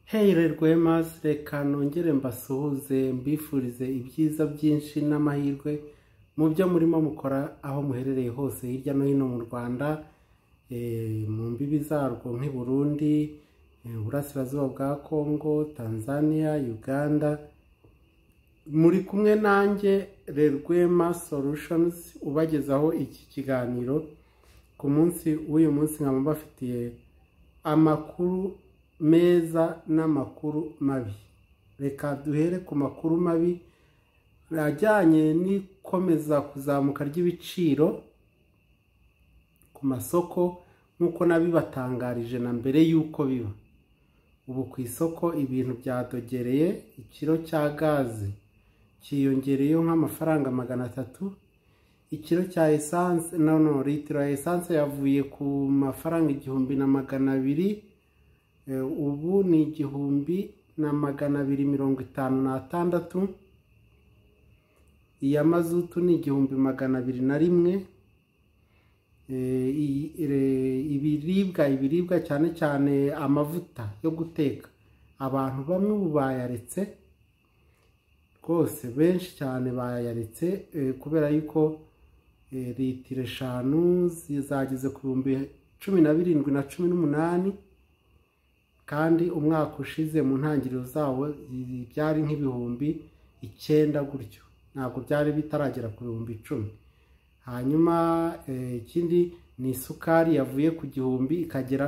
heyire rwemazi reka nongere mbasuhuze mbifurize ibyiza byinshi n'amahirwe mu byo murimo mukora aho muherereye hose hirya no hino mu rwanda eh, mu mbibi zarwo nk'i burundi eh, uburasirazuba bwa kongo tanzania uganda muri kumwe nanjye rerwema solutions ubagezaho iki kiganiro ku munsi w'uyu munsi nkaba mbafitiye amakuru meza n'amakuru mabi reka duhere ku makuru mabi ajyanye n'ikomeza kuzamuka ry'ibiciro ku masoko nk'uko nabibatangarije na mbere y'uko biba ubu ku isoko ibintu byadogereye ikiro cya gaze cyiyongereyeho nk'amafaranga magana atatu ikiro cya esanse no no litiro ya esanse yavuye ku mafaranga igihumbi na magana abiri Eh, ubu ni igihumbi na magana abiri mirongo itanu n'atandatu iya mazutu ni igihumbi magana abiri na rimwe Eh, iyi- ire- ibiribwa ibiribwa cyane cyane amavuta yo guteka abantu bamwe ubu bayaretse rwose benshi cyane bayaretse eh, kubera yuko eh, litiro eshanu zageze ku bihumbi cumi na birindwi na cumi n'umunani kandi umwaka ushize mu ntangiriro zawo i- byari nk'ibihumbi icyenda gutyo ntabwo byari bitaragera ku bihumbi icumi hanyuma eh, ikindi ni isukari yavuye ku gihumbi ikagera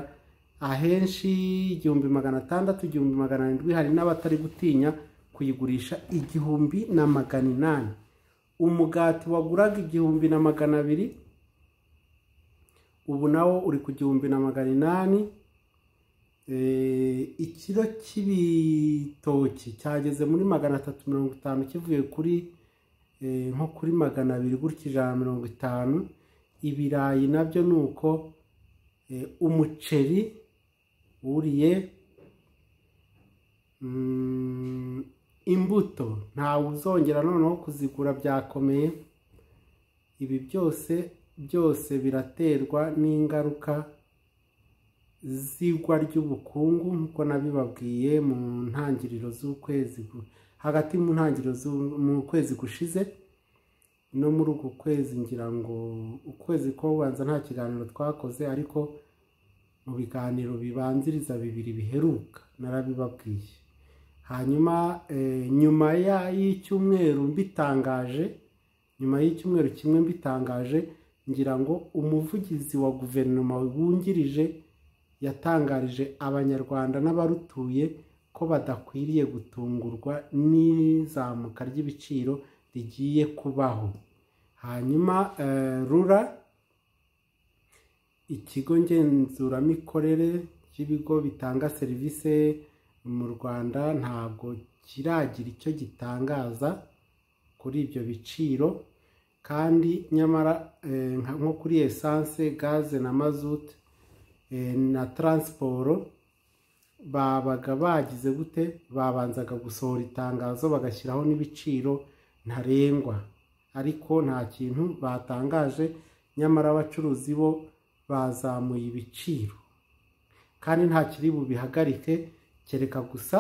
ahenshi igihumbi magana atandatu igihumbi magana arindwi hari n'abatari gutinya kuyigurisha igihumbi na magana inani umugati waguraga igihumbi na magana abiri ubu nawo uri ku gihumbi na magana inani Eh, ikiro cy'ibitoki cyageze muri magana atatu mirongo itanu kivuye kuri eh, nko kuri magana abiri gutya ijana na mirongo itanu ibirayi nabyo ni uko Eh, umuceri wuriye mm, imbuto ntawe uzongera noneho kuzigura byakomeye ibi byose byose biraterwa n'ingaruka zigwa ry'ubukungu nk'uko nabibabwiye mu ntangiriro z'ukwezi gu- hagati mu ntangiriro z'u- mu kwezi gushize no muri uku kwezi ngira ngo ukwezi ko kubanza nta kiganiro twakoze ariko mu biganiro bibanziriza bibiri biheruka narabibabwiye hanyuma eh, nyuma ya- y'icyumweru mbitangaje nyuma y'icyumweru kimwe mbitangaje ngira ngo umuvugizi wa guverinoma wungirije yatangarije abanyarwanda n'abarutuye ko badakwiriye gutungurwa n'izamuka ry'ibiciro rigiye kubaho hanyuma eh, rura ikigo ngenzuramikorere cy'ibigo bitanga serivisi mu rwanda ntabwo kiragira icyo gitangaza kuri ibyo biciro kandi nyamara eh, nka- nko kuri esanse gaze na mazutu eh, na taransiporo babaga bagize gute babanzaga gusohora itangazo bagashyiraho n'ibiciro ntarengwa ariko nta kintu batangaje nyamara abacuruzi bo bazamuye ibiciro kandi nta kiri bubihagarike kereka gusa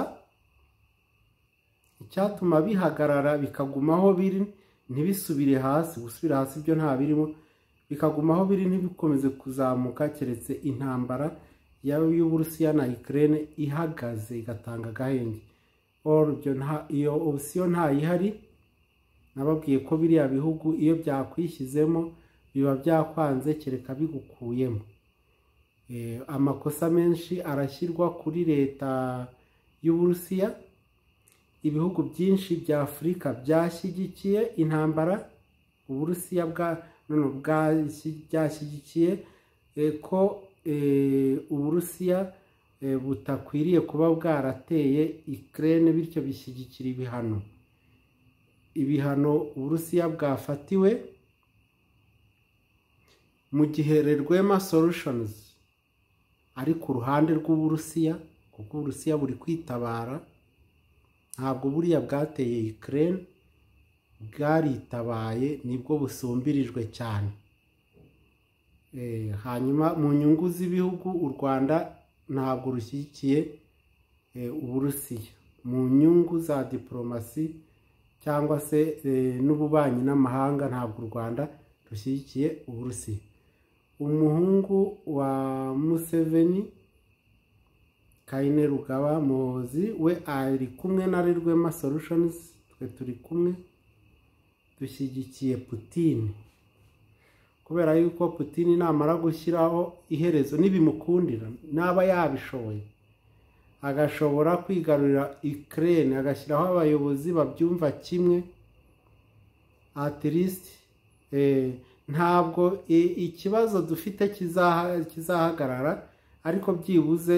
icyatuma bihagarara bikagumaho biri ntibisubire hasi gusubira hasi byo nta birimo bikagumaho biri ntibikomeze kuzamuka keretse intambara yaba iy'uburusiya na Ukraine ihagaze igatanga agahenge Or ibyo nta- iyo opsiyo ntayihari nababwiye ko biriya bihugu iyo byakwishyizemo biba byakwanze kereka bigukuyemo Eh, amakosa menshi arashyirwa kuri leta y'uburusiya ibihugu byinshi bya afurika byashyigikiye intambara uburusiya bwa none bwashyi- byashyigikiye eh, ko eh, uburusiya eh, butakwiriye kuba bwarateye ikirere bityo bishyigikira ibihano ibihano uburusiya bwafatiwe mu gihe rerwema solutions ari ku ruhande rw'uburusiya kuko uburusiya buri kwitabara ntabwo buriya bwateye ikirere bwaritabaye nibwo busumbirijwe cyane Eh, hanyuma mu nyungu z'ibihugu u rwanda ntabwo rushyigikiye uburusiya mu nyungu za diporomasi cyangwa se n'ububanyi n'amahanga ntabwo u rwanda rushyigikiye uburusiya umuhungu wa museveni kayine rugaba muhozi we ari kumwe na rirwema sorushonizi twe turi kumwe dushyigikiye putine kubera yuko putine namara gushyiraho iherezo n'ibimukundira n'aba yabishoboye agashobora kwigarurira ikirere agashyiraho abayobozi babyumva kimwe atirisiti ntabwo ikibazo dufite kizahagarara ariko byibuze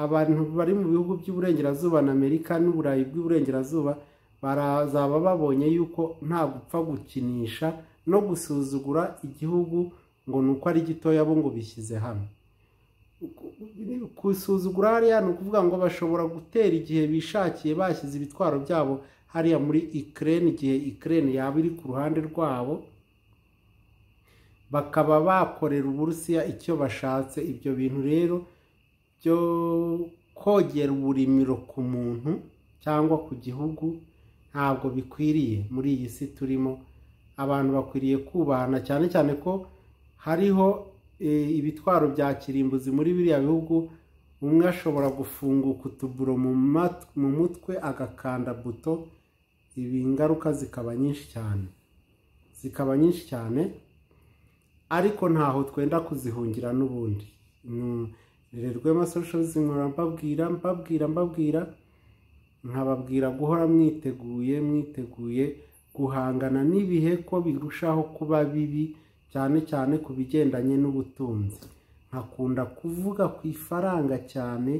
abantu bari mu bihugu by'uburengerazuba na amerika n'uburayi bw'uburengerazuba barazaba babonye yuko nta gupfa gukinisha no gusuzugura igihugu ngo ni uko ari gitoya bo ngo bishyize hamwe gusuzugura hariya ni ukuvuga ngo bashobora gutera igihe bishakiye bashyize ibitwaro byabo hariya muri ikirere igihe ikirere yaba iri ku ruhande rwabo bakaba bakorera uburusiya icyo bashatse ibyo bintu rero byo kogera uburimiro ku muntu cyangwa ku gihugu ntabwo bikwiriye muri iyi si turimo abantu bakwiriye kubahana cyane cyane ko hariho ibitwaro bya kirimbuzi muri biriya bihugu umwe ashobora gufunguka utuburo mu mutwe agakanda buto ibi ingaruka zikaba nyinshi cyane zikaba nyinshi cyane ariko ntaho twenda kuzihungira n'ubundi rerwema soshozi nkora mbabwira mbabwira mbabwira nkababwira guhora mwiteguye mwiteguye guhangana n'ibihe ko birushaho kuba bibi cyane cyane ku bigendanye n'ubutunzi nkakunda kuvuga ku ifaranga cyane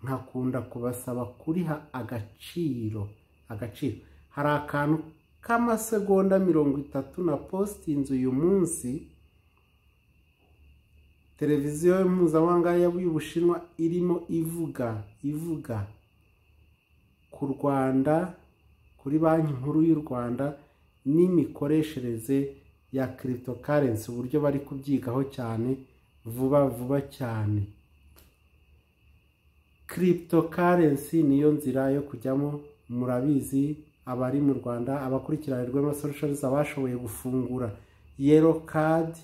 nkakunda kubasaba kuriha agaciro agaciro hari akantu k'amasegonda mirongo itatu na postinze uyu munsi televiziyo mpuzamahanga y'ubushinwa irimo ivuga ivuga ku rwanda kuri banki nkuru y'u rwanda n'imikoreshereze ya kiritokarensi uburyo bari kubyigaho cyane vuba vuba cyane kiritokarensi niyo nzira yo kujyamo murabizi abari mu rwanda abakurikirana rw'amasoroshozi abashoboye gufungura yero kadi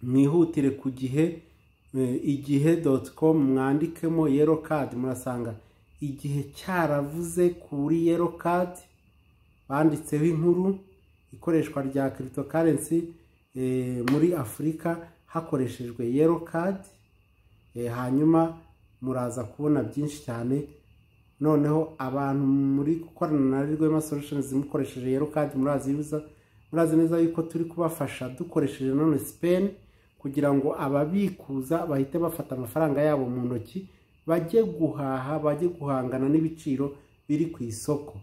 mwihutire ku gihe igihe doti komu mwandikemo yero kadi murasanga igihe cyaravuze kuri yero kadi banditseho inkuru ikoreshwa rya kiritokarensi muri afurika hakoreshejwe yero kadi hanyuma muraza kubona byinshi cyane noneho abantu muri gukorana na rwema solutions mukoresheje yero kadi murazi neza yuko turi kubafasha dukoresheje none sipeni kugira ngo ababikuza bahite bafata amafaranga yabo mu ntoki bajye guhaha bajye guhangana n'ibiciro biri ku isoko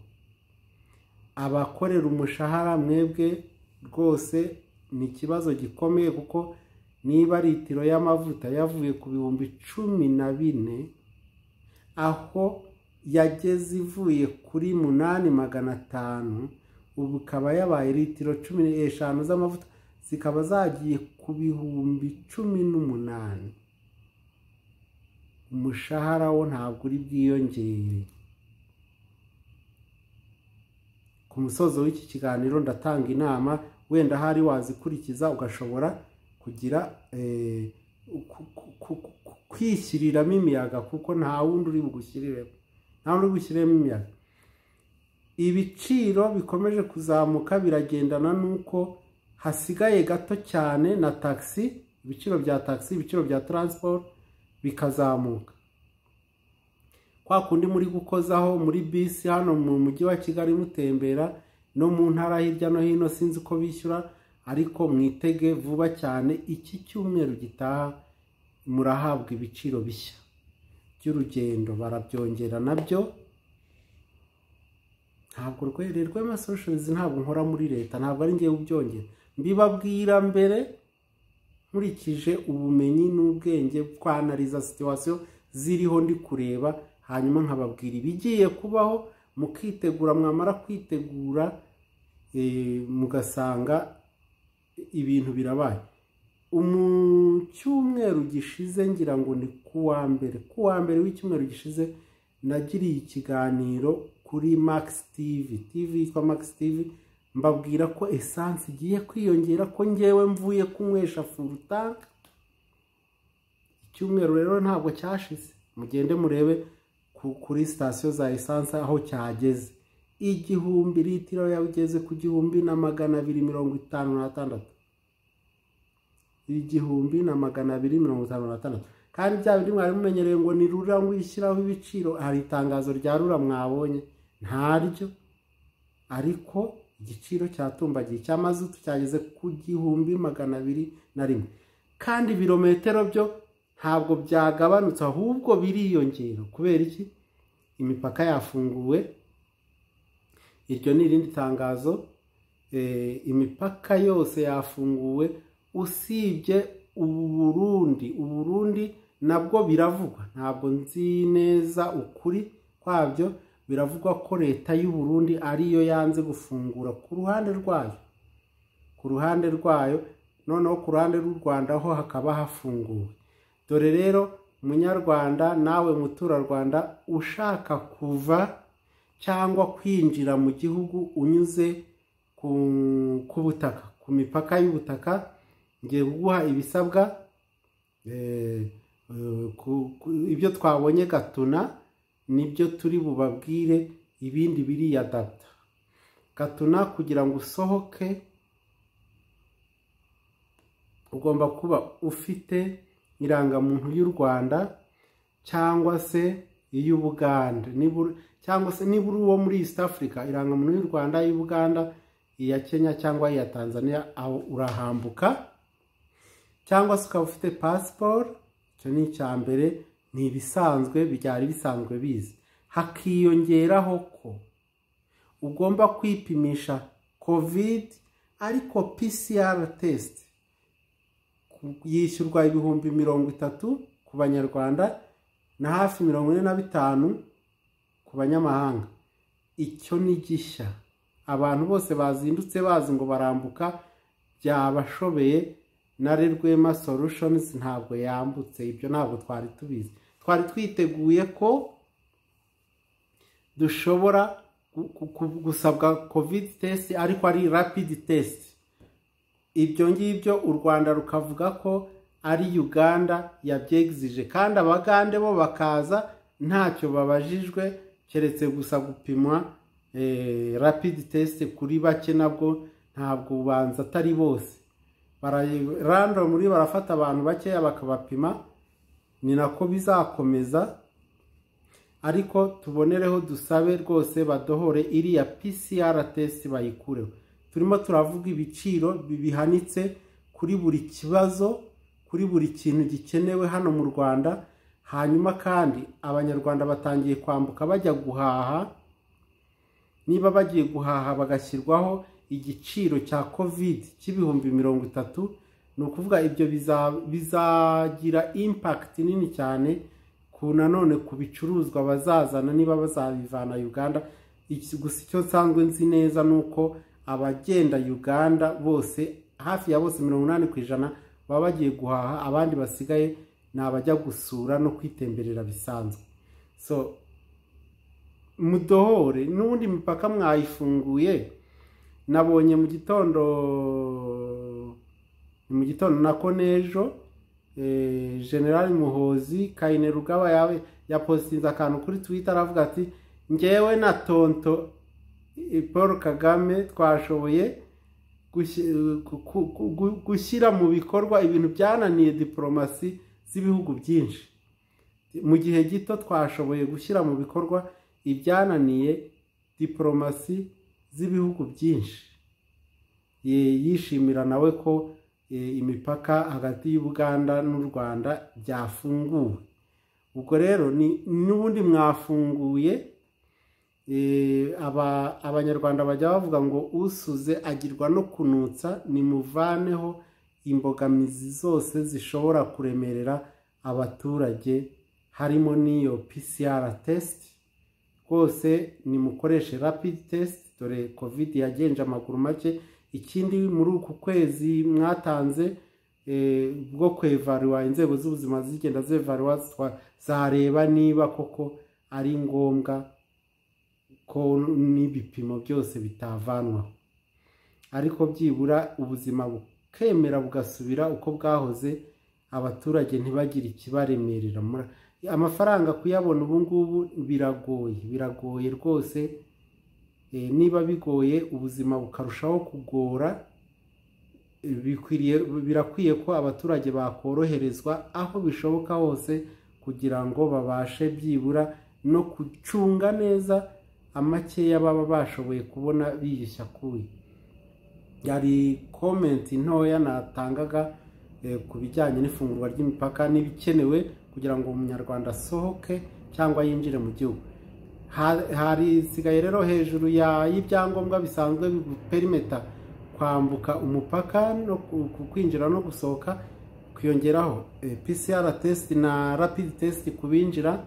abakorera umushahara mwebwe rwose ni ikibazo gikomeye kuko niba litiro y'amavuta yavuye ku bihumbi cumi na bine aho yageze ivuye kuri munani magana atanu ubu ikaba yabaye litiro cumi n'eshanu z'amavuta zikaba zagiye ku bihumbi cumi n'umunani umushahara wo ntabwo uri bwiyongere ku musozo w'iki kiganiro ndatanga inama wenda hari wazikurikiza ugashobora kugira kwishyiriramo imiyaga kuko nta wundi uri bugushyirireho nta wundi uri bushyiriremo imiyaga ibiciro bikomeje kuzamuka biragendana n'uko hasigaye gato cyane na tagisi ibiciro bya tagisi ibiciro bya taransiporo bikazamuka kwa kundi muri gukozaho muri bisi hano mu mujyi wa kigali mutembera no mu ntara hirya no hino sinzi uko bishyura ariko mwitege vuba cyane iki cyumweru gitaha murahabwa ibiciro bishya by'urugendo barabyongera nabyo ntabwo rwererwa amasoshozi ntabwo nkora muri leta ntabwo ari ngewe ubyongera mbibabwira mbere nkurikije ubumenyi n'ubwenge bwanariza situwasiyo ziriho ndi kureba hanyuma nkababwira ibigiye kubaho mukitegura mwamara kwitegura mugasanga ibintu birabaye mu cyumweru gishize ngira ngo ni ku wa mbere ku wa mbere w'icyumweru gishize nagiriye ikiganiro kuri makisi tivi tivi yitwa makisi tivi mbabwira ko esanse igiye kwiyongera ko ngewe mvuye kunywesha furutanka icyumweru rero ntabwo cyashize mugende murebe ku- kuri sitasiyo za esanse aho cyageze igihumbi litiro yageze ku gihumbi na magana abiri mirongo itanu n'atandatu igihumbi na magana abiri mirongo itanu na tandatu kandi bya bindi mwari mumenyereye ngo ni rura ngo ishyiraho ibiciro hari itangazo rya rura mwabonye ntaryo ariko igiciro cyatumbagiye cya mazutu cyageze ku gihumbi magana abiri na rimwe kandi ibirometero byo ntabwo byagabanutse ahubwo biriyongera kubera iki imipaka yafunguwe iryo ni irindi tangazo Eh, imipaka yose yafunguwe usibye ubu burundi ubu burundi nabwo biravugwa ntabwo nzi neza ukuri kwabyo biravugwa ko leta y'u Burundi ariyo yanze gufungura ku ruhande rwayo ku ruhande rwayo noneho ku ruhande rw'u rwanda ho hakaba hafunguwe dore rero munyarwanda nawe muturarwanda ushaka kuva cyangwa kwinjira mu gihugu unyuze ku, ku butaka ku mipaka y'ubutaka ngiye kuguha ibisabwa eh, eh, ku- ku- ibyo twabonye gatuna nibyo turi bubabwire ibindi biriyadapta gatuna kugira ngo usohoke ugomba kuba ufite irangamuntu y'u rwanda cyangwa se iy'ubuganda cyangwa se niba uri uwo muri east africa irangamuntu y'u rwanda y'ubuganda iya kenya cyangwa iya tanzania aho urahambuka cyangwa se ukaba ufite pasiporo icyo ni icya mbere ni ibisanzwe byari bisanzwe bizi hakiyongeraho ko ugomba kwipimisha covid ariko pcr test yishyurwa ibihumbi mirongo itatu ku banyarwanda na hafi mirongo ine na bitanu ku banyamahanga icyo ni gishya abantu bose bazindutse bazi ngo barambuka byabashobeye na rwema solutions ntabwo yambutse ibyo ntabwo twari tubizi twari twiteguye ko dushobora gu- gu- gu- gusabwa covid test ariko ari rapid test ibyo ngibyo u rwanda rukavuga ko ari uganda yabyegizije kandi abagande bo bakaza ntacyo babajijwe keretse gusa gupimwa eh, rapid test kuri bake nabwo ntabwo ubanza atari bose Bara- random muri barafata abantu bakeya bakabapima ni nako bizakomeza ariko tubonereho dusabe rwose badohore iriya pcr test bayikureho turimo turavuga ibiciro bihanitse kuri buri kibazo kuri buri kintu gikenewe hano mu rwanda hanyuma kandi abanyarwanda batangiye kwambuka bajya guhaha niba bagiye guhaha bagashyirwaho igiciro cya covid cy'ibihumbi mirongo itatu ni ukuvuga ibyo biza- bizagira impakiti nini cyane ku nanone ku bicuruzwa bazazana niba bazabivana uganda Iki- gusa icyo nsanzwe nzi neza ni uko abagenda uganda bose hafi ya bose mirongo inani ku ijana baba bagiye guhaha abandi basigaye ni abajya gusura no kwitemberera bisanzwe so mudohore n'ubundi imipaka mwayifunguye nabonye mu gitondo ni mu gitondo nako n'ejo eh, general muhozi kayine rugaba yawe yapositinze akantu kuri twitter aravuga ati ngewe na tonto eh, paul kagame twashoboye gushi- gu- gu- gu- gu- gushyira mu bikorwa ibintu byananiye diporomasi z'ibihugu byinshi mu gihe gito twashoboye gushyira mu bikorwa ibyananiye diporomasi z'ibihugu byinshi Ye- yishimira nawe ko e, imipaka hagati y'ubuganda n'u rwanda byafunguwe ubwo rero ni- n'ubundi mwafunguye e, aba- abanyarwanda bajya bavuga ngo usuze agirwa no kunutsa nimuvaneho imbogamizi zose zishobora kuremerera abaturage harimo n'iyo pcr test rwose nimukoreshe rapid test dore covid yagenje amaguru make ikindi muri uku kwezi mwatanze eh, bwo kwevaruwa inzego z'ubuzima zigenda zevaruwa zwa- zareba niba koko ari ngombwa ko n'ibipimo byose bitavanwaho ariko byibura ubuzima bukemera bugasubira uko bwahoze abaturage ntibagire ikibaremerera Mura- amafaranga kuyabona ubu ngubu biragoye biragoye rwose Eh, niba bigoye ubuzima bukarushaho kugora eh, bikwiriye birakwiye ko abaturage bakoroherezwa aho bishoboka hose kugira ngo babashe byibura no gucunga neza amakeya baba bashoboye kubona biyishyakuye hari komenti ntoya natangaga eh, ku bijyanye n'ifungurwa ry'imipaka n'ibikenewe kugira ngo umunyarwanda asohoke cyangwa yinjire mu gihugu Ha- hari sigaye rero hejuru ya y'ibyangombwa bisanzwe perimeta kwambuka umupaka no ku- ku- kwinjira no gusohoka kwiyongeraho eh, PCR test na rapid test ku binjira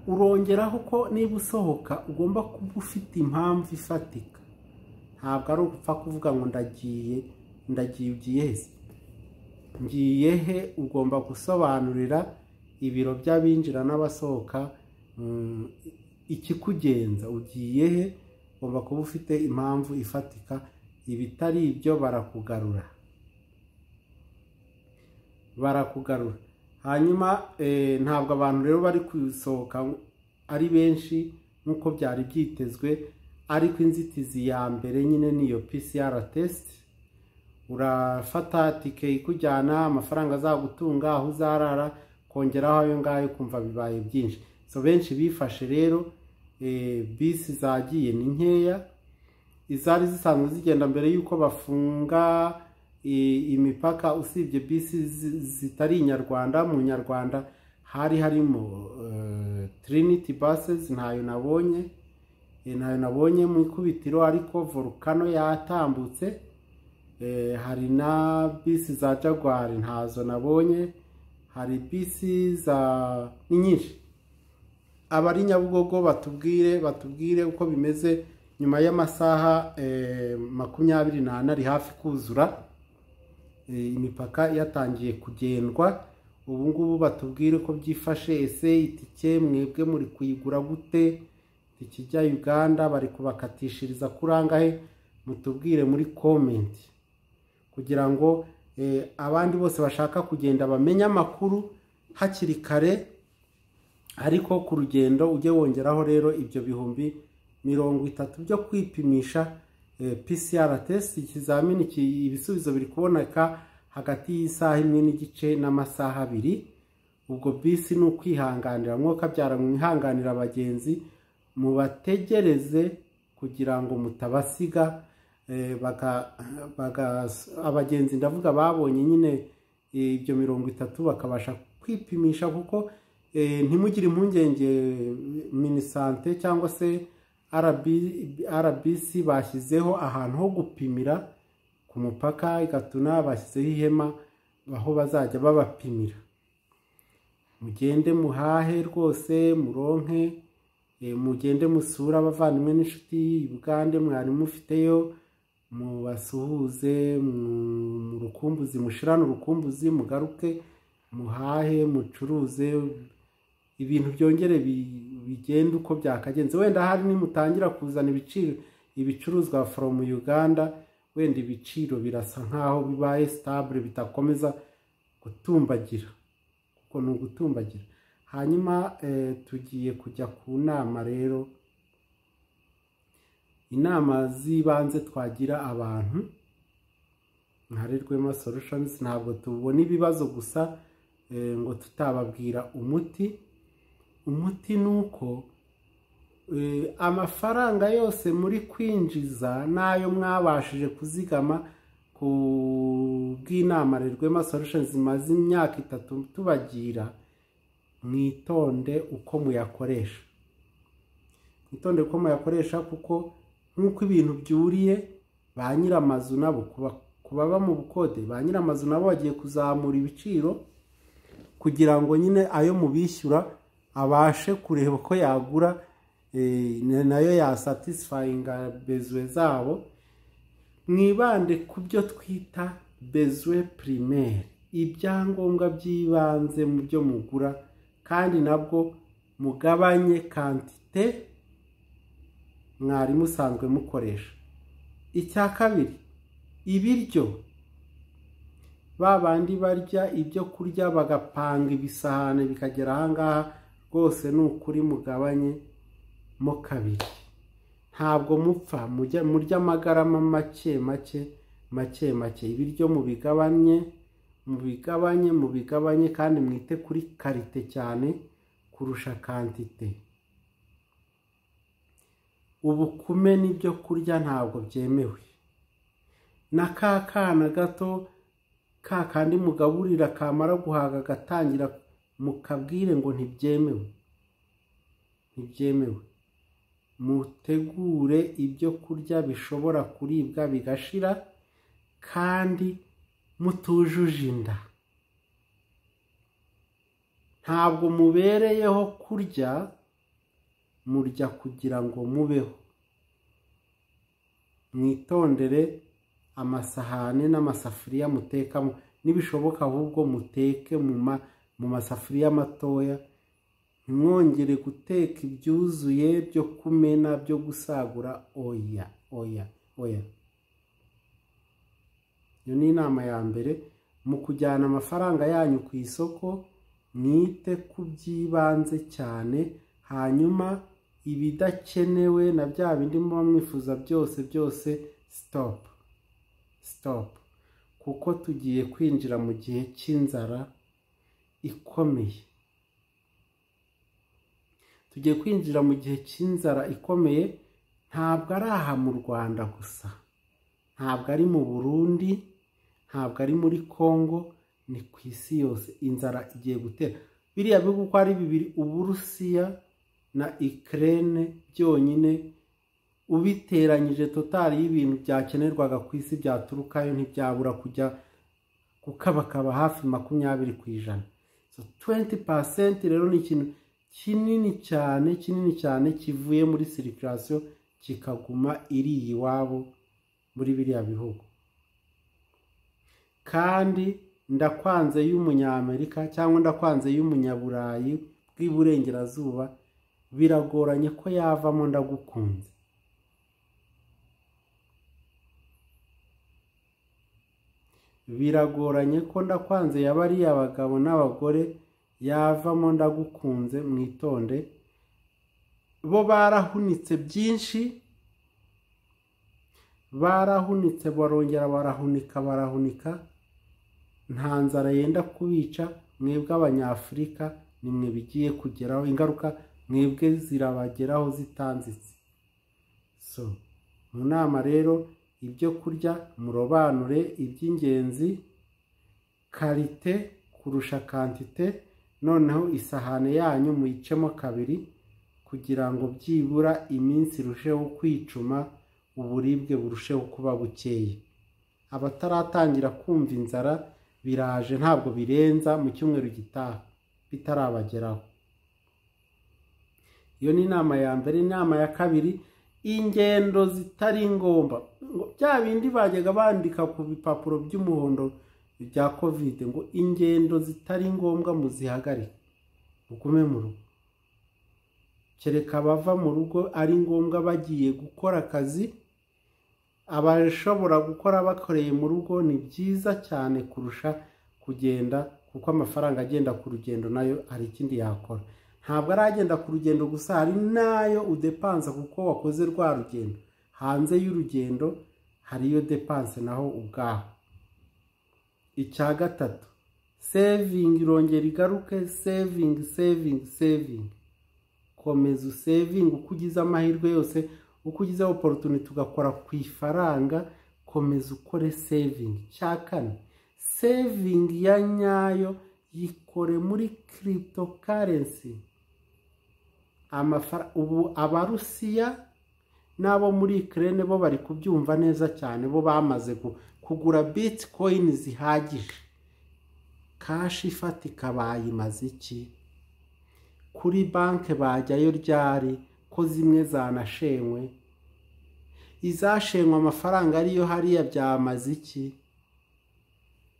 urongeraho ko niba usohoka ugomba kuba ufite impamvu ifatika ntabwo ari ugupfa kuvuga ngo ndagiye ndagiye ugiye he ngiye he ugomba gusobanurira ibiro by'abinjira n'abasohoka mm, ikikugenza ugiye he ugomba kuba ufite impamvu ifatika ibitari ibyo barakugarura barakugarura hanyuma eh, ntabwo abantu rero bari kusohoka ari benshi nk'uko byari byitezwe ariko inzitizi ya mbere nyine ni iyo PCR test urafata tike ikujyana amafaranga azagutunga aho uzarara kongeraho ayo ngayo kumva bibaye byinshi so benshi bifashe rero eh, bisi zagiye ni nkeya izari zisanzwe zigenda mbere y'uko bafunga i- imipaka usibye bisi zi- zitari inyarwanda mu nyarwanda hari harimo eh, trinity buses ntayo nabonye eh, ntayo nabonye mu ikubitiro ariko volcano yatambutse Eh, hari na bisi za jaguar ntazo nabonye hari bisi za ni nyinshi abari nyabugogo batubwire batubwire uko bimeze nyuma y'amasaha eh, makumyabiri n'ane ari hafi kuzura Eh, imipaka yatangiye kugendwa ubu ngubu batubwire uko byifashe ese itike mwebwe muri kuyigura gute itike ijya uganda bari kubakatishiriza kuri angahe mutubwire muri komenti kugira ngo eh, abandi bose bashaka kugenda bamenye amakuru hakiri kare ariko ku rugendo ujye wongeraho rero ibyo bihumbi mirongo itatu byo kwipimisha eh, PCR test ikizamini ki- ibisubizo biri kuboneka hagati y'isaha imwe n'igice n'amasaha abiri ubwo bisi ni ukwihanganira mwokabyara mwihanganira abagenzi mubategereze kugira ngo mutabasiga eh, baka- baka- abagenzi ndavuga babonye nyine eh, ibyo mirongo itatu bakabasha kwipimisha kuko eh, ntimugire impungenge minisante cyangwa se RB- rbc bashyizeho ahantu ho gupimira ku mupaka igatuna bashyizeho ihema aho bazajya babapimira mugende muhahe rwose muronke eh, mugende musura abavandimwe n'inshuti ubugande mwari mufiteyo mubasuhuze mu- mu rukumbuzi mushirane urukumbuzi mugaruke muhahe mucuruze ibintu byongere bi- bigende uko byakagenze wenda hari nimutangira kuzana ibiciro ibicuruzwa from uganda wenda ibiciro birasa nkaho bibaye stable bitakomeza gutumbagira kuko ni ugutumbagira hanyuma eh, tugiye kujya ku nama rero inama z'ibanze twagira abantu nkarerwema solutions ntabwo tubona ibibazo gusa eh, ngo tutababwira umuti umuti ni uko eh, amafaranga yose muri kwinjiza n'ayo mwabashije kuzigama ku bw'inama rerwema solutions zimaze imyaka itatu tubagira mwitonde uko muyakoresha mwitonde uko muyakoresha kuko nk'uko ibintu byuriye ba nyir'amazu nabo kuba- ku baba mu bukode ba nyir'amazu nabo bagiye kuzamura ibiciro kugira ngo nyine ayo mubishyura abashe kureba ko yagura eh, na- nayo yasatisfayinga bezwe zabo mwibande ku byo twita bezwe primaire ibyangombwa by'ibanze mu byo mugura kandi nabwo mugabanye kantite mwari musanzwe mukoresha icya kabiri ibiryo ba bandi barya ibyo kurya bagapanga ibisahane bikagera aha ngaha rwose ni ukuri mugabanye mo kabiri ntabwo mupfa murya amagarama make make make make ibiryo mubigabanye mubigabanye mubigabanye kandi mwite kuri karite cyane kurusha kantite ubukume n'ibyo kurya ntabwo byemewe na ka kana gato ka kandi mugaburira kamara guhaga agatangira mukabwire ngo ntibyemewe ntibyemewe mutegure ibyo kurya bishobora kuribwa bigashira kandi mutujuje inda ntabwo mubereyeho kurya murya kugira ngo mubeho mwitondere amasahane n'amasafuriya mutekamo n'ibishoboka ahubwo muteke mu masafuriya matoya ntimwongere guteka ibyuzuye byo kumena byo gusagura oya oya oya iyo ni inama ya mbere mu kujyana amafaranga yanyu ku isoko mwite ku by'ibanze cyane hanyuma ibidakenewe na bya bindi muba mwifuza byose byose sitopu sitopu kuko tugiye kwinjira mu gihe cy'inzara ikomeye tugiye kwinjira mu gihe cy'inzara ikomeye ntabwo ari aha mu rwanda gusa ntabwo ari mu burundi ntabwo ari muri congo ni ku isi yose inzara igiye gutera biriya bihugu uko ari bibiri uburusiya na ikirere byonyine ubiteranyije totari y'ibintu byakenerwaga ku isi byaturukayo ntibyabura kujya gukabakaba hafi makumyabiri ku ijana tuwenti pasenti rero ni ikintu kinini cyane kinini cyane kivuye muri sirikirasiyo kikaguma iriya iwabo muri biriya bihugu kandi ndakwanze y'umunyamerika cyangwa ndakwanze y'umunyaburayi bw'iburengerazuba biragoranye ko yavamo ndagukunze biragoranye ko ndakwanze yaba ari abagabo n'abagore yavamo ndagukunze mwitonde bo barahunitse byinshi barahunitse barongera barahunika barahunika nta nzara yenda kubica mwebwe abanyafurika nimwe bigiye kugeraho ingaruka mwebwe zirabageraho zitanzitse so mu nama rero ibyo kurya murobanure iby'ingenzi karite kurusha kantite noneho isahane yanyu muyicemo kabiri kugira ngo byibura iminsi irusheho kwicuma uburibwe burusheho kuba bukeye abataratangira kumva inzara biraje ntabwo birenza mu cyumweru gitaha bitarabageraho iyo ni inama ya mbere inama ya kabiri ingendo zitari ngombwa bya bindi bajyaga bandika ku bipapuro by'umuhondo bya kovide ngo ingendo zitari ngombwa muzihagarike mugume mu rugo kereka abava mu rugo ari ngombwa bagiye gukora akazi abashobora gukora bakoreye mu rugo ni byiza cyane kurusha kugenda kuko amafaranga agenda ku rugendo nayo hari ikindi yakora ntabwo ari agenda ku rugendo gusa hari n'ayo udepansa kuko wakoze rwa rugendo hanze y'urugendo hariyo depanse naho ubwaho icya gatatu sevingi irongera igaruke sevingi sevingi sevingi komeza usevingi uko ugize amahirwe yose uko ugize oporutuniti ugakora ku ifaranga komeza ukore sevingi cya kane sevingi ya nyayo yikore muri kirito karensi ubu abarusiya n'abo muri ikirere bo bari kubyumva neza cyane bo bamaze kugura bitikoyini zihagije kashi ifatika bayimaze iki kuri banki bajyayo ryari ko zimwe zanashenywe izashenywe amafaranga ariyo hariya byamaze iki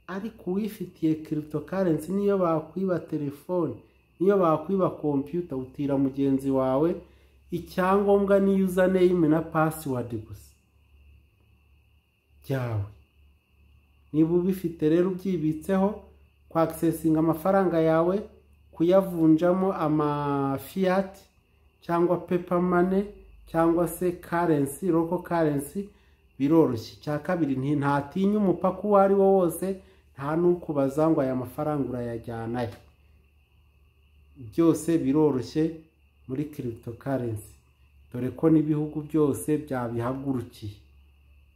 ariko uwifitiye kirito karensi niyo bakwiba telefone niyo bakwiba kompiyuta utira mugenzi wawe icyangombwa ni username na pasiwadi gusa byawe niba ubifite rero ubyibitseho kwakisesinga amafaranga yawe kuyavunjamo amafiyati cyangwa pepa mane cyangwa se karensi roko karensi biroroshye icya kabiri ntatinya umupaka uwo ari wo wose nta n'ukubaza ngo aya mafaranga urayajyanayo byose biroroshye muri kirito karensi dore ko n'ibihugu byose byabihagurukiye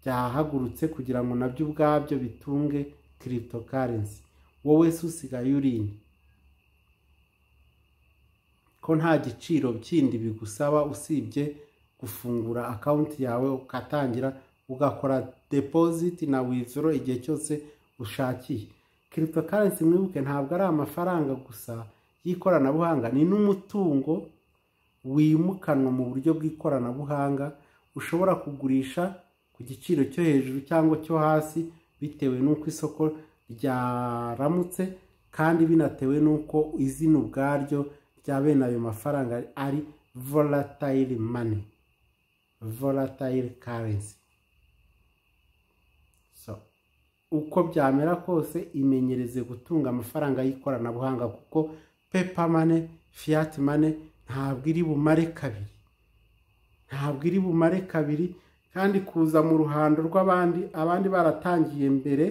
byahagurutse kugira ngo nabyo ubwabyo bitunge kirito karensi wowe se usigaye urinde ko nta giciro kindi bigusaba usibye gufungura akawunti yawe ugatangira ugakora depoziti na wizoro igihe cyose ushakiye kirito karensi mwibuke ntabwo ari amafaranga gusa y'ikoranabuhanga ni n'umutungo wimukanwa mu buryo bw'ikoranabuhanga ushobora kugurisha ku giciro cyo hejuru cyangwa cyo hasi bitewe n'uko isoko ryaramutse kandi binatewe n'uko izina ubwaryo rya bene ayo mafaranga ari volatile mani volatile karensi uko byamera kose imenyereze gutunga amafaranga y'ikoranabuhanga kuko pepa mane fiyati mane ntabwo iri bumare kabiri ntabwo iri bumare kabiri kandi kuza mu ruhando rw'abandi abandi baratangiye mbere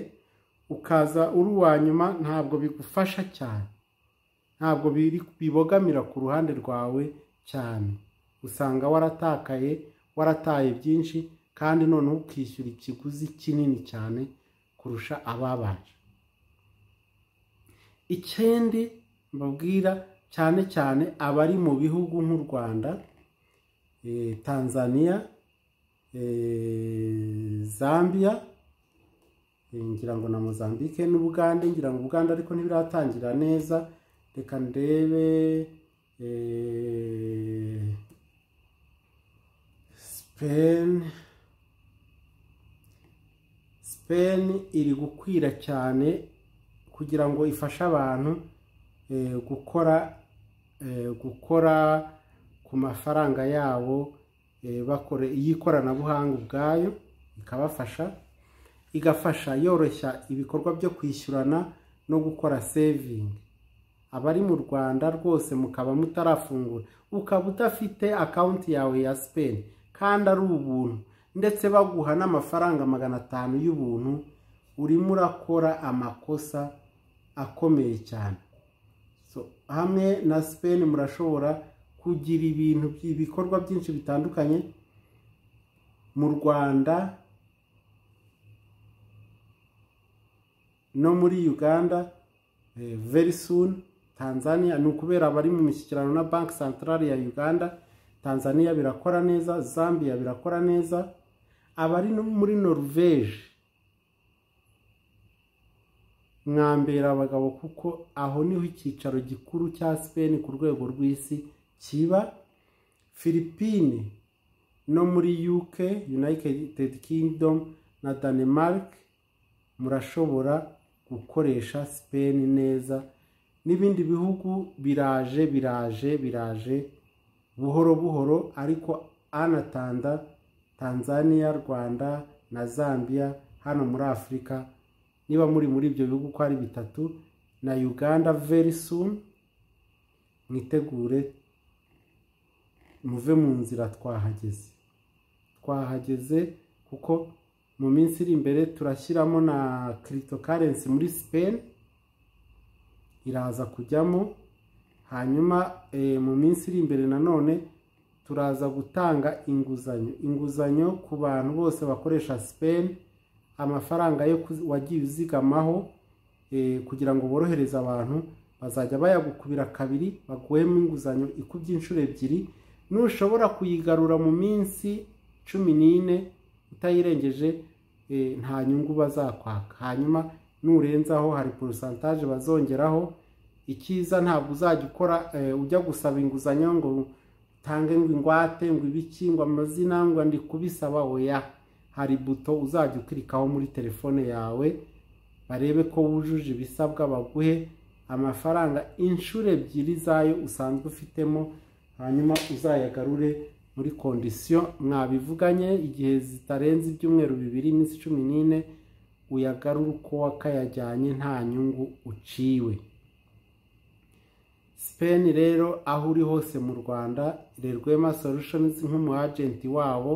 ukaza uri uwa nyuma ntabwo bigufasha cyane ntabwo bibogamira ku ruhande rwawe cyane usanga waratakaye warataye byinshi kandi noneho ukishyura ikiguzi kinini cyane kurusha ababanje ikindi mbabwira cyane cyane abari mu bihugu nk'u rwanda tanzania zambia ngira ngo na mozambique n'ubugande ngira ngo ubugande ariko ntibiratangira neza reka ndebe sipeni sipeni iri gukwira cyane kugira ngo ifashe abantu gukora gukora ku mafaranga yabo y'ikoranabuhanga ubwayo ikabafasha igafasha yoroshya ibikorwa byo kwishyurana no gukora sevingi abari mu rwanda rwose mukaba mutarafungura ukaba udafite akawunti yawe ya sipeni kandi ari ubuntu ndetse baguha n'amafaranga magana atanu y'ubuntu urimo urakora amakosa akomeye cyane hamwe na sipeni murashobora kugira ibintu ibikorwa byinshi bitandukanye mu rwanda no muri uganda very soon tanzania ni ukubera abari mu mishyikirano na banki santarari ya uganda tanzania birakora neza zambia birakora neza abari muri norvege mwambera abagabo kuko aho niho icyicaro gikuru cya sipeni ku rwego rw'isi kiba filipine no muri UK United Kingdom na Denmark murashobora gukoresha Spain neza n'ibindi bihugu biraje biraje biraje buhoro buhoro ariko anatanda Tanzania Rwanda na Zambia hano muri Afurika niba muri muri ibyo bihugu uko ari bitatu na Uganda very soon mwitegure muve mu nzira twahageze twahageze kuko mu minsi iri imbere turashyiramo na kirito karensi muri sipeni iraza kujyamo hanyuma mu minsi iri imbere nanone turaza gutanga inguzanyo inguzanyo ku bantu bose bakoresha sipeni amafaranga yo wagiye uzigamaho kugira ngo borohereze abantu bazajya bayagukubira kabiri baguhemo inguzanyo ikubye inshuro ebyiri nushobora kuyigarura mu minsi cumi n'ine utayirengeje nta nyungu bazakwaka hanyuma nurenzaho hari porosantaje bazongeraho ikiza ntabwo uzajya ukora ujya gusaba inguzanyo ngo utange ngo ingwate ngo ibiki ngo amazina ngo kubisaba oya hari buto uzajya ukirikaho muri telefone yawe barebe ko wujuje ibisabwa baguhe amafaranga inshuro ebyiri zayo usanzwe ufitemo hanyuma uzayagarure muri kondisiyo mwabivuganye igihe zitarenze ibyumweru bibiri iminsi cumi n'ine uyagarure uko wakayajyanye nta nyungu uciwe sipeni rero aho uri hose mu rwanda rerwema solushonizi nk'umu ajenti wabo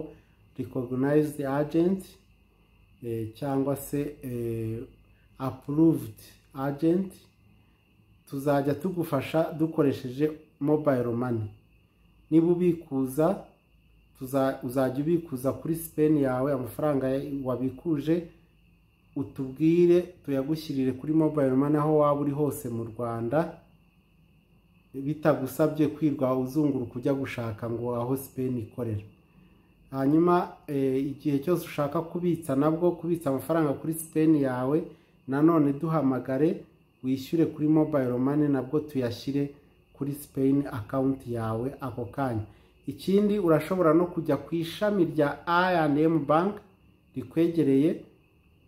ricognized agent cyangwa se approved agent tuzajya tugufasha dukoresheje mobile money niba ubikuza uzajya ubikuza kuri sipeni yawe amafaranga wabikuje utubwire tuyagushyirire kuri mobile money aho waba uri hose mu rwanda bitagusabye kwirwa uzunguruka ujya gushaka ngo aho sipeni ikorera hanyuma igihe cyose ushaka kubitsa nabwo kubitsa amafaranga kuri sipeni yawe nanone duhamagare wishyure kuri mobile money nabwo tuyashyire kuri sipeni akawunti yawe ako kanya ikindi urashobora no kujya ku ishami rya I&M bank rikwegereye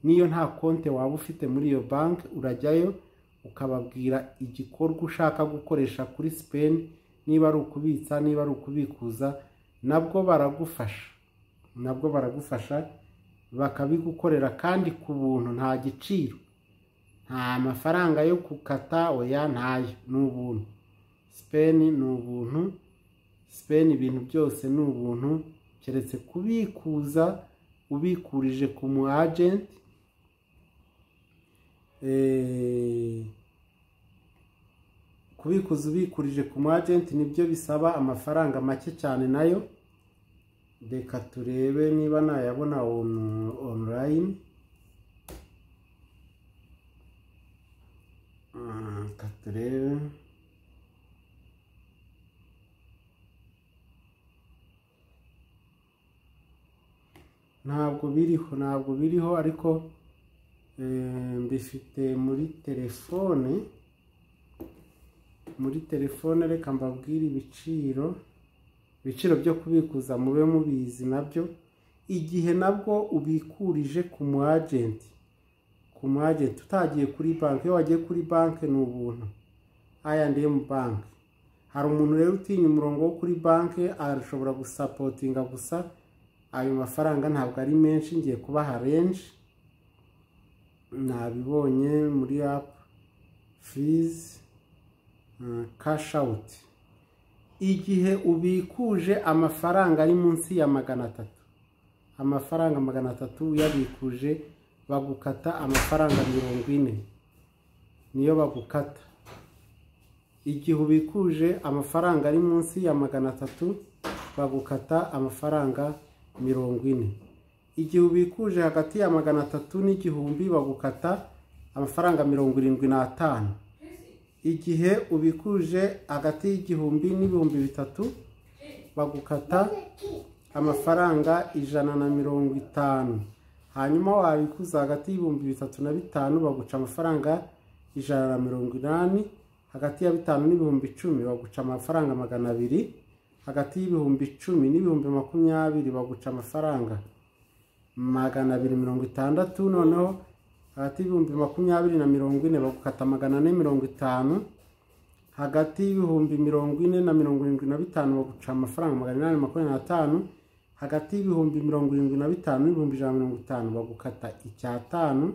n'iyo nta konti waba ufite muri iyo banki urajyayo ukababwira igikorwa ushaka gukoresha kuri sipeni niba ari ukubitsa niba ari ukubikuza nabwo baragufasha nabwo baragufasha bakabigukorera kandi ku buntu nta giciro nta mafaranga yo gukata oya ntayo ni ubuntu sipeni ni ubuntu sipeni ibintu byose ni ubuntu keretse kubikuza ubikurije ku mu ajenti kubikuza ubikurije ku mu ajenti nibyo bisaba amafaranga make cyane nayo reka turebe niba nayabona online reka turebe ntabwo biriho ntabwo biriho ariko mbifite muri telefone muri telefone reka mbabwire ibiciro ibiciro byo kubikuza mube mubizi nabyo igihe nabwo ubikurije ku mu ajenti ku mu ajenti utagiye kuri banki iyo wagiye kuri banki ni ubuntu ayandemu banki hari umuntu rero utinya umurongo wo kuri banki arashobora gusapotinga gusa ayo mafaranga ntabwo ari menshi ngiye kubaha renji nabibonye muri apu fizi kashi awuti igihe ubikuje amafaranga ari munsi ya magana atatu amafaranga magana atatu uyabikuje bagukata amafaranga mirongo ine niyo bagukata igihe ubikuje amafaranga ari munsi ya magana atatu bagukata amafaranga mirongo ine igihe ubikuje hagati ya magana atatu n'igihumbi bagukata amafaranga mirongo irindwi n'atanu igihe ubikuje hagati y'igihumbi n'ibihumbi bitatu bagukata amafaranga ijana na mirongo itanu hanyuma wabikuza hagati y'ibihumbi bitatu na bitanu baguca amafaranga ijana na mirongo inani hagati ya bitanu n'ibihumbi icumi baguca amafaranga magana abiri hagati y'ibihumbi icumi n'ibihumbi makumyabiri baguca amafaranga magana abiri mirongo itandatu noneho hagati y'ibihumbi makumyabiri na mirongo ine bagukata magana ane mirongo itanu hagati y'ibihumbi mirongo ine na mirongo irindwi na bitanu baguca amafaranga magana inani makumyabiri n'atanu hagati y'ibihumbi mirongo irindwi na bitanu n'ibihumbi ijana na mirongo itanu bagukata icyatanu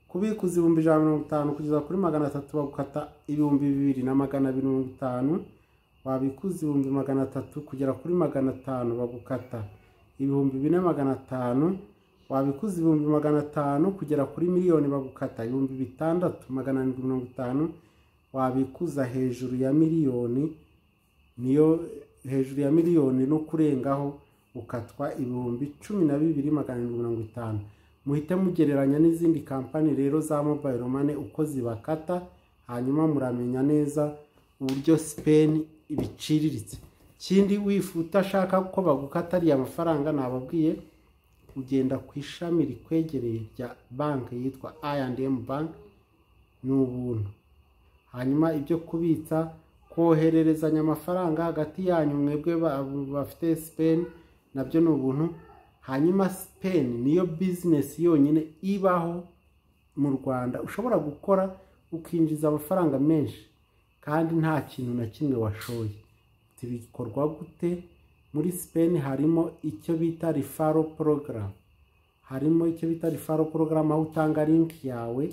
kubikuza ibihumbi ijana na mirongo itanu kugeza kuri magana atatu bagukata ibihumbi bibiri na magana abiri mirongo itanu wabikuza ibihumbi magana atatu kugera kuri magana atanu bagukata ibihumbi bine magana atanu wabikuza ibihumbi magana atanu kugera kuri miliyoni bagukata ibihumbi bitandatu magana arindwi mirongo itanu wabikuza hejuru ya miliyoni niyo hejuru ya miliyoni no kurengaho ukatwa ibihumbi cumi na bibiri magana arindwi mirongo itanu muhite mugereranya n'izindi kampani rero za mobayiro mane uko zibakata hanyuma muramenya neza uburyo sipeni ibiciriritse ikindi wifuta ashaka ko bagukata ariya mafaranga nababwiye ugenda ku ishami rikwegereye rya banki yitwa I&M bank ni ubuntu hanyuma ibyo kubitsa kohererezanya amafaranga hagati yanyu mwebwe bafite sipeni nabyo ni ubuntu hanyuma sipeni niyo bizinesi yonyine ibaho mu rwanda ushobora gukora ukinjiza amafaranga menshi kandi nta kintu na kimwe washoye bikorwa gute muri Spain harimo icyo bita rifaro porogaramu harimo icyo bita rifaro porogaramu aho utanga linki yawe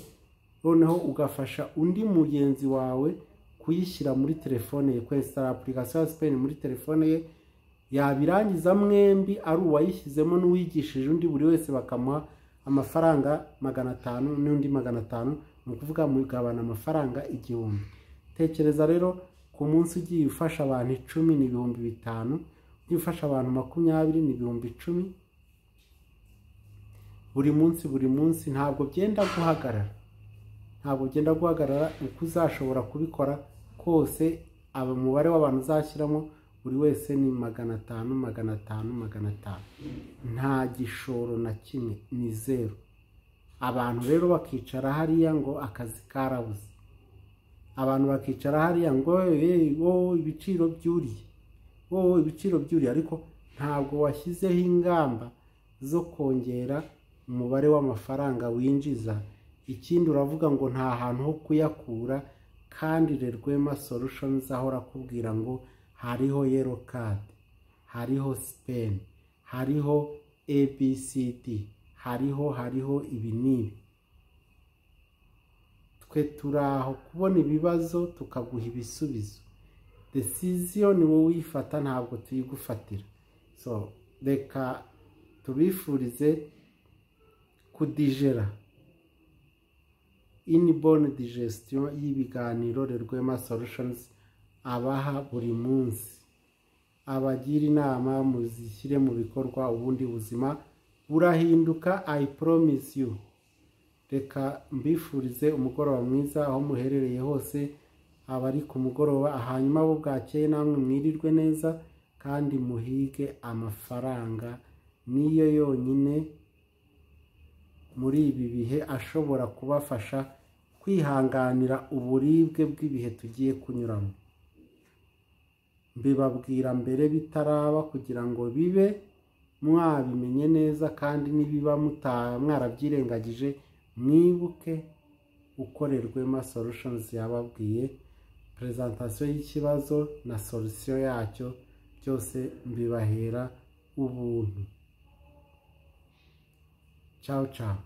noneho ugafasha undi mugenzi wawe kuyishyira muri telefone ye kwesitara apulikasiyo ya Spain muri telefone ye yabirangiza mwembi ari uwayishyizemo n'uwigishije undi buri wese bakamuha amafaranga magana atanu n'undi magana atanu ni ukuvuga mugabana amafaranga igihumbi tekereza rero ku munsi ugiye ufasha abantu icumi ni ibihumbi bitanu ugiye ufasha abantu makumyabiri ni ibihumbi icumi buri munsi buri munsi ntabwo byenda guhagarara ntabwo byenda guhagarara uko uzashobora kubikora kose umubare w'abantu uzashyiramo buri wese ni magana atanu magana atanu magana atanu nta gishoro na kimwe ni zeru abantu rero bakicara hariya ngo akazi karabuze abantu bakicara hariya ngo wowe ibiciro byuriye wowe ibiciro byuriye ariko ntabwo washyizeho ingamba zo kongera umubare w'amafaranga winjiza ikindi uravuga ngo nta hantu ho kuyakura kandi rerwema solutions ahora akubwira ngo hariho yero kadi hariho sipeni hariho abcd hariho hariho ibi n'ibi twe turi aho kubona ibibazo tukaguha ibisubizo decision ni wowe uyifata ntabwo tuyigufatira so reka tubifurize kudijera inibone digestion y'ibiganiro rerwema solutions abaha buri munsi abagira inama muzishyire mu bikorwa ubundi buzima burahinduka i promise you reka mbifurize umugoroba mwiza aho muherereye hose abari ku mugoroba hanyuma bo bwakeye namwe mwirirwe neza kandi muhige amafaranga niyo yonyine muri ibi bihe ashobora kubafasha kwihanganira uburibwe bw'ibihe tugiye kunyuramo mbibabwira mbere bitaraba kugira ngo bibe mwabimenye neza kandi nibiba mwarabyirengagije mwibuke ukorerwema solutions yababwiye perezantasiyo y'ikibazo na solusiyo yacyo byose mbibahera ubuntu ciao ciao